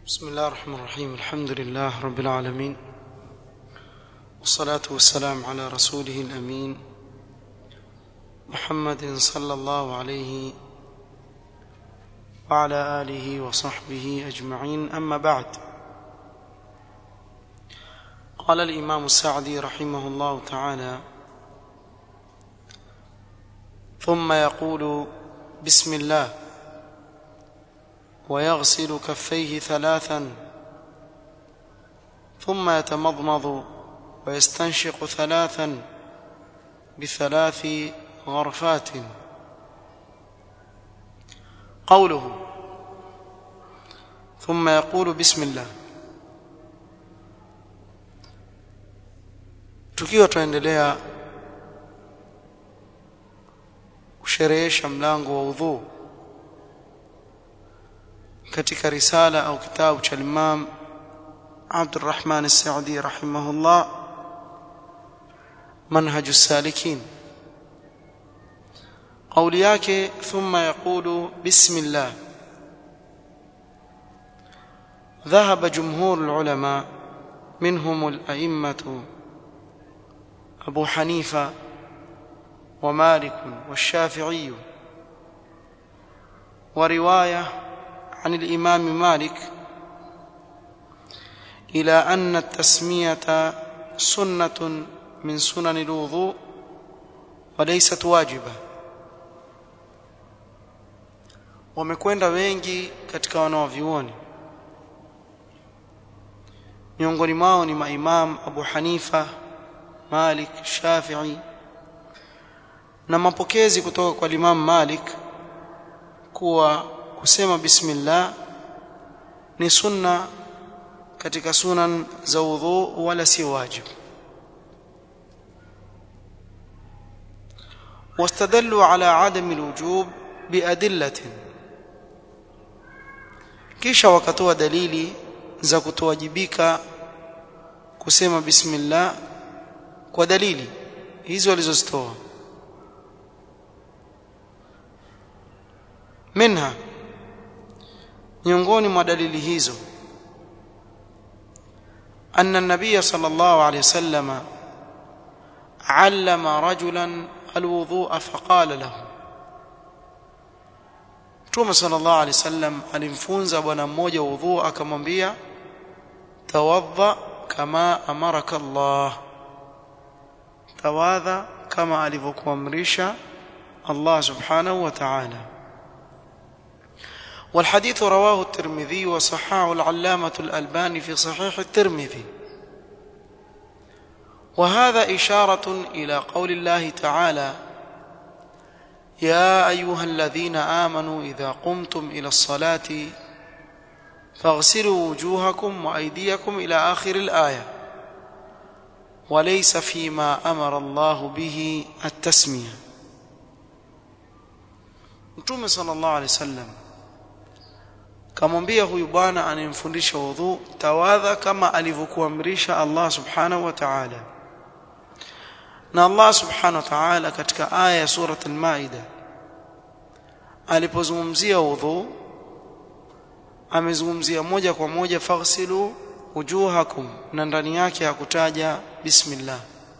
بسم الله الرحمن الرحيم الحمد لله رب العالمين والصلاة والسلام على رسوله الأمين محمد صلى الله عليه وعلى آله وصحبه أجمعين أما بعد قال الإمام السعدي رحمه الله تعالى ثم يقول بسم الله ويغسل كفيه ثلاثا ثم يتمضمض ويستنشق ثلاثا بثلاث غرفات قوله ثم يقول بسم الله tukiwa tuendelea kusherehesha mlango wa udhu katika risala au kitabu cha Imam Abdurrahman As-Saudi rahimahullah manhaj as-salikin قولي yake ثم يقول بسم الله ذهب جمهور العلماء منهم الأئمة أبو حنيفة ومالك والشافعي ورواية عن الإمام مالك إلى أن التسمية سنة من سنن الوضوء وليست واجبة wamekwenda wengi katika wanaovyuoni miongoni mwao ni maimam Abu Hanifa Malik Shafi'i na mapokezi kutoka kwa Imam Malik kuwa kusema bismillah ni sunna katika sunan za udhu wala si wajibu واستدلوا على عدم الوجوب بأدلة kisha wakatoa dalili za kutowajibika kusema bismillah kwa dalili hizo walizozitoa minha miongoni mwa dalili hizo anna an-nabiy sallallahu alayhi wasallam allama rajulan alwudhu'a faqala lahu Mtume sallallahu alayhi wasallam alimfunza bwana mmoja udhu akamwambia tawadha kama amaraka Allah tawadha kama alivyokuamrisha Allah subhanahu wa ta'ala والحديث رواه الترمذي وصححه العلامة الألباني في صحيح الترمذي وهذا إشارة إلى قول الله تعالى يا أيها الذين آمنوا إذا قمتم إلى الصلاة فاغسلوا وجوهكم وأيديكم إلى آخر الآية وليس فيما أمر الله به التسمية Mtume sallallahu alaihi wasallam kamwambia huyu bwana anayemfundisha wudhu tawadha kama alivyokuamrisha Allah subhanahu wa ta'ala na Allah subhanahu wa ta'ala katika aya ya surat al-Maida alipozungumzia wudhu amezungumzia moja kwa moja faghsilu wujuhakum na ndani yake hakutaja bismillah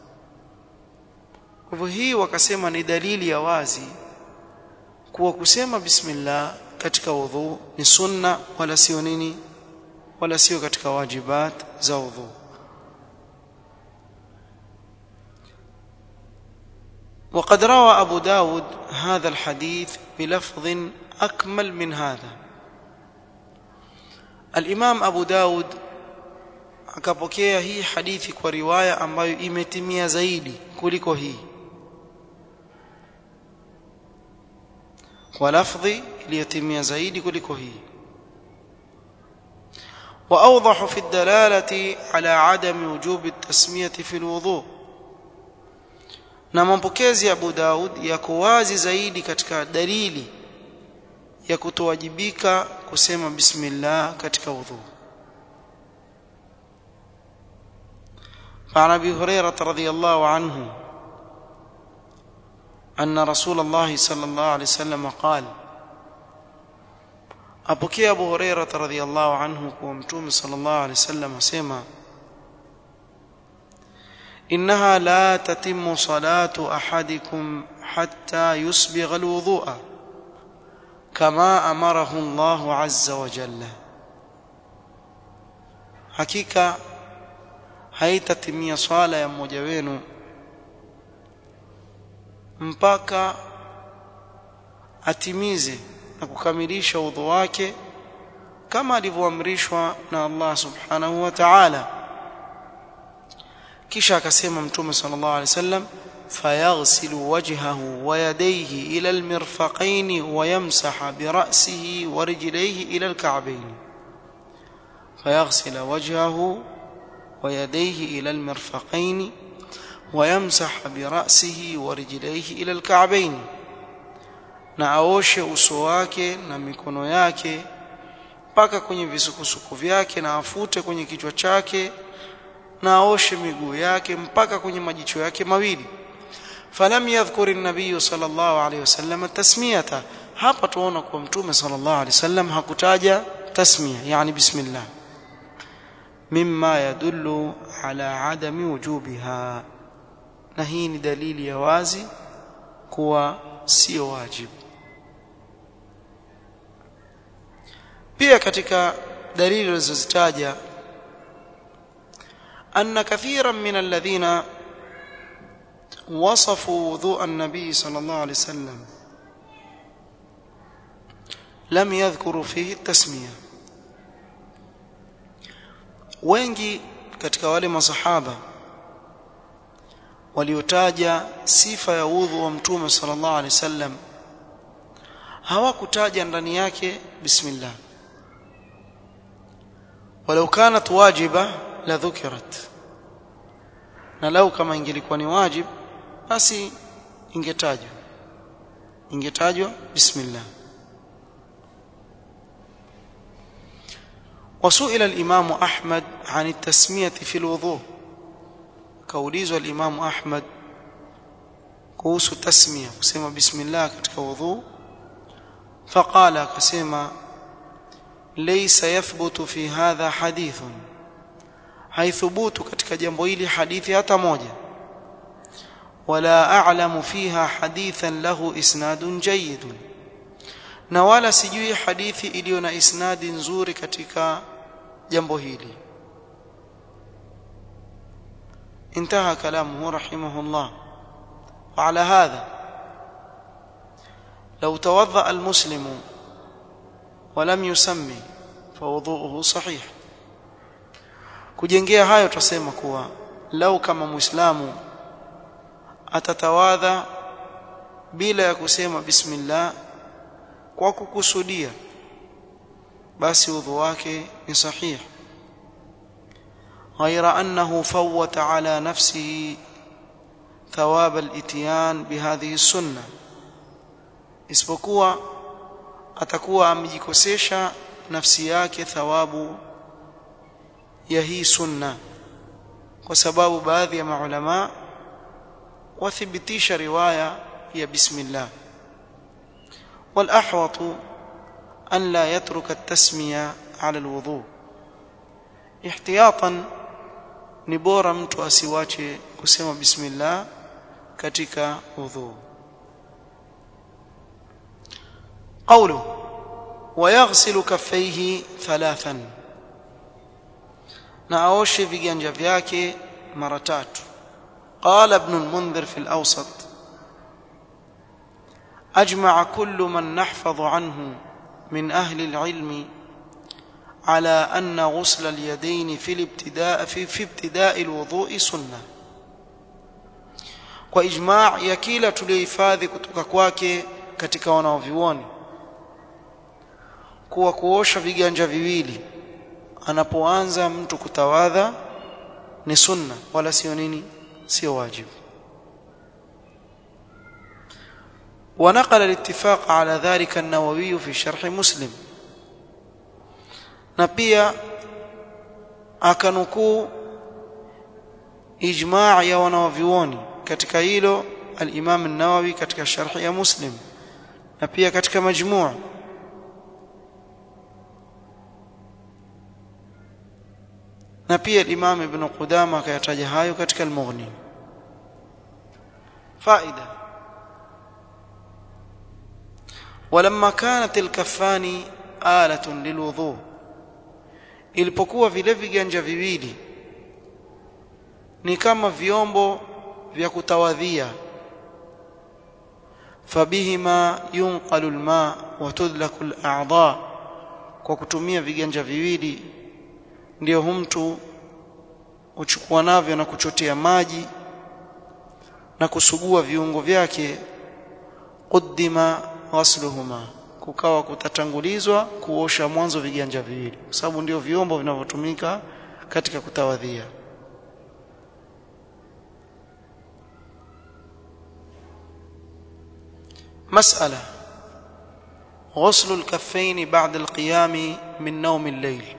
kwa hivyo hii wakasema ni dalili ya wazi kuwa kusema bismillah katika wudhu ni sunna wala sio nini wala sio katika wajibat za wudhu وقد روى أبو داود هذا الحديث بلفظ أكمل من هذا الإمام أبو داود akapokea hii hadithi kwa riwaya ambayo imetimia zaidi kuliko hii kwa lafdhi iliyotimia zaidi kuliko hii واوضح في الدلاله على عدم وجوب التسميه في الوضوء na mapokezi ya Abu Daud yako wazi zaidi katika dalili ya kutowajibika kusema bismillah katika wudhu فعن ابي هريره رضي الله عنه ان رسول الله صلى الله عليه وسلم قال apokea Abu Hurairah radhiyallahu anhu kwa Mtume sallallahu alaihi wasallam asema إنها لا تتم صلاة أحدكم حتى يسبغ الوضوء كما أمره الله عز وجل hakika haitatimia swala ya mmoja wenu mpaka atimize na kukamilisha udhu wake kama alivyoamrishwa na Allah subhanahu wa ta'ala kisha akasema mtume sallallahu alaihi wasallam fayaghsilu wajhahu wa yadayhi ila almirfaqayn wa yamsaha bi ra'sihi wa rijlayhi ila alka'bayn fayaghsila wajhahu wa yadayhi ila almirfaqayn wa yamsaha bi ra'sihi wa rijlayhi ila alka'bayn na aoshe uso wake na mikono yake mpaka kwenye visukusuku vyake na afute kwenye kichwa chake na aoshe miguu yake mpaka kwenye majicho yake mawili falam yadhkur an-nabiy sallallahu alayhi wasallam tasmiyata hapa tuona kwa mtume sallallahu alayhi wasallam hakutaja tasmiya yani bismillah mimma yadullu ala adami wujubiha na hii ni dalili ya wazi kuwa sio wajibu pia katika dalili zilizozitaja أن كثيرا من الذين وصفوا وضوء النبي صلى الله عليه وسلم لم يذكروا فيه التسمية wengi katika wale masahaba waliotaja sifa ya udhu wa mtume sallallahu alaihi wasallam hawakutaja ndani yake bismillah walau kanat wajiba la dhukirat na lau kama ingelikuwa ni wajib basi ingetajwa ingetajwa bismillah وسئل الإمام أحمد عن التسمية في الوضوء كوليز الإمام أحمد كوس التسمية كسيما بسم الله كتك وضوء فقال كسيما ليس يثبت في هذا حديث haithubutu katika jambo hili hadithi hata moja wala a'lamu fiha hadithan lahu isnadun jayyid na wala sijui hadithi iliyo na isnadi nzuri katika jambo hili انتهى كلامه رحمه الله وعلى هذا لو توضأ المسلم ولم يسمي فوضوءه صحيح kujengea hayo tutasema kuwa lau kama muislamu atatawadha bila ya kusema bismillah kwa kukusudia basi udhu wake ni sahih غير أنه فوت على نفسه ثواب الاتيان بهذه السنة isipokuwa atakuwa amejikosesha nafsi yake thawabu ya hii sunna kwa sababu baadhi ya maulama wathibitisha riwaya ya bismillah والأحوط أن لا يترك التسمية على الوضوء احتياطا ni bora mtu asiwache kusema bismillah katika udhu قوله ويغسل كفيه ثلاثا na aoshe viganja vyake mara tatu qala ibn al-mundhir fi al-awsat ajma'a kullu man nahfadhu anhu min ahli al-ilm على أن غسل اليدين في الابتداء في, في ابتداء الوضوء سنة kwa ijma' ya kila tuliohifadhi kutoka kwake katika wanaovioni kuwa kuosha viganja viwili anapoanza mtu kutawadha ni sunna wala sio nini sio wajibu ونقل الاتفاق على ذلك النووي في شرح مسلم na pia akanukuu ijmaa ya wanawavyuoni katika hilo al-Imam an-Nawawi katika sharhi ya Muslim na pia katika majmuu na pia Imam Ibn Qudama akayataja hayo katika Al-Mughni faida ولما كانت الكفان آلة للوضوء ilipokuwa vile viganja viwili ni kama vyombo vya kutawadhia fabihima yunqalu alma wa tudlaku al'a'dha kwa kutumia viganja viwili ndio mtu uchukua navyo na kuchotea maji na kusugua viungo vyake quddima ghasluhuma kukawa kutatangulizwa kuosha mwanzo viganja viwili kwa sababu ndio vyombo vinavyotumika katika kutawadhia مسألة غسل الكفين بعد القيام من نوم الليل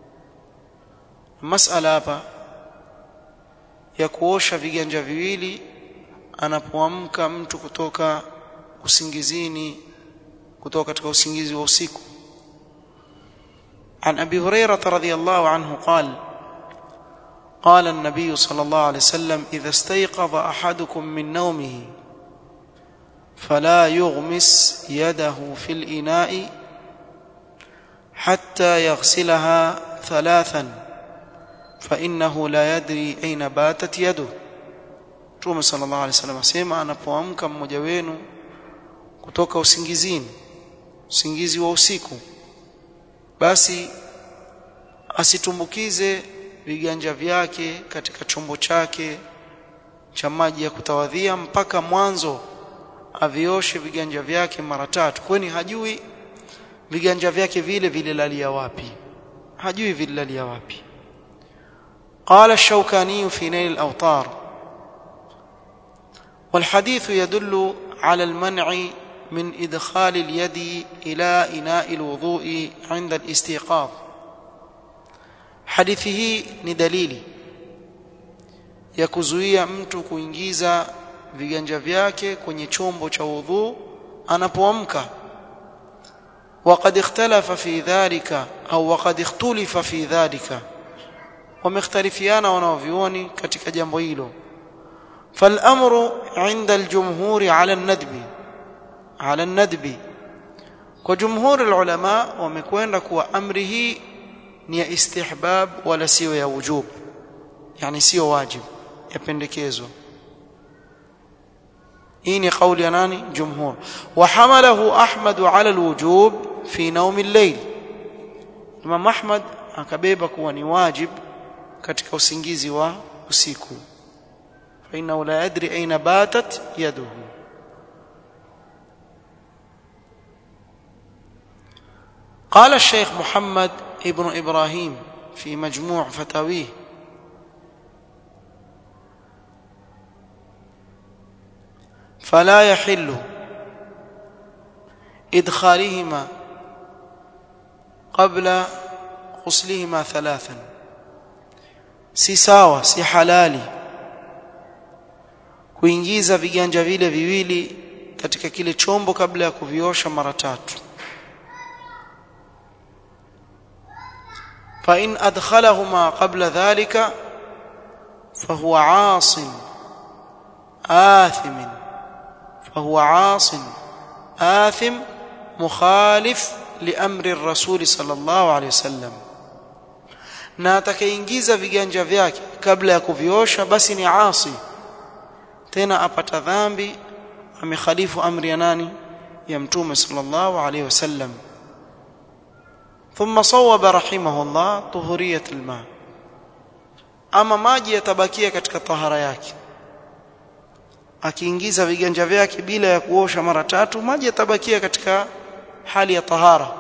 مسألة hapa ya kuosha viganja viwili anapoamka mtu kutoka usingizini kutoka katika usingizi wa usiku عن ابي هريره رضي الله عنه قال قال النبي صلى الله عليه وسلم اذا استيقظ احدكم من نومه فلا يغمس يده في الاناء حتى يغسلها ثلاثا فانه لا يدري اين باتت يده Mtume sallallahu alaihi wasallam asema anapoamka mmoja wenu kutoka usingizini usingizi wa usiku basi asitumbukize viganja vyake katika chombo chake cha maji ya kutawadhia mpaka mwanzo avioshe viganja vyake mara tatu kwani hajui viganja vyake vile vililalia wapi hajui vililalia wapi قال الشوكاني في نيل الأوطار والحديث يدل على المنع من إدخال اليد إلى إناء الوضوء عند الاستيقاظ حديثه ندليل يكزويا mtu kuingiza viganja vyake kwenye chombo cha udhu anapoamka وقد اختلف في ذلك أو وقد اختلف في ذلك ومختلفيانا wanaovioni katika jambo hilo فالامر عند الجمهور على الندب على الندب وجمهور العلماء wamekwenda kuwa amri hii ni ya istihbab wala sio ya wujub yani sio wajib yapendekezwa hii ni kauli ya nani jumhur وحمله احمد على الوجوب في نوم الليل Imam Ahmad akabeba kuwa ni wajib katika usingizi wa usiku فإنه لا يدري أين باتت يده قال الشيخ محمد ابن إبراهيم في مجموع فتاويه فلا يحل إدخالهما قبل غسلهما ثلاثا si sawa si halali kuingiza viganja vile viwili katika kile chombo kabla ya kuviosha mara tatu fa in adkhalahuma qabla dhalika fahuwa 'asin آثم فهو عاص آثم مخالف لأمر الرسول صلى الله عليه وسلم na atakayeingiza viganja vyake kabla ya kuviosha basi ni asi tena apata dhambi amekhalifu amri ya nani ya mtume sallallahu alayhi wasallam thumma sawaba rahimahullah tuhuriyat alma ama maji yatabakia katika tahara yake akiingiza viganja vyake bila ya kuosha mara tatu maji yatabakia katika hali ya tahara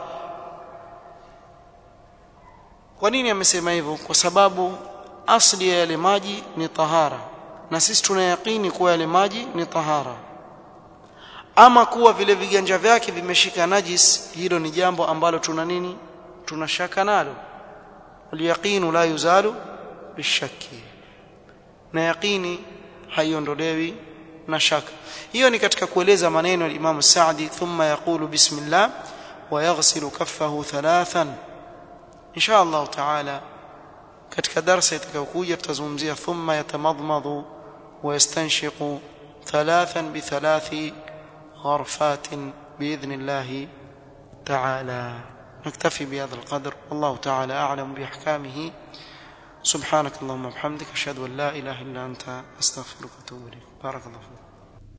kwa nini amesema hivyo kwa sababu asli ya yale maji ni tahara na sisi tunayakini kuwa yale maji ni tahara ama kuwa vile viganja vyake vimeshika najis hilo ni jambo ambalo tuna nini tunashaka nalo waliyaqinu la yuzalu bishaki na yaqini haiondolewi na shaka hiyo ni katika kueleza maneno ya Imam Saadi thumma yaqulu bismillah wa yaghsilu kaffahu thalathan insha Allah taala katika darasa itakayokuja tutazungumzia thumma yatamadmadu wa yastanshiqu thalathan bi thalathi gharfatin باذن الله تعالى نكتفي بهذا القدر والله تعالى اعلم باحكامه سبحانك اللهم وبحمدك اشهد ان لا اله الا انت استغفرك واتوب اليك بارك الله فيك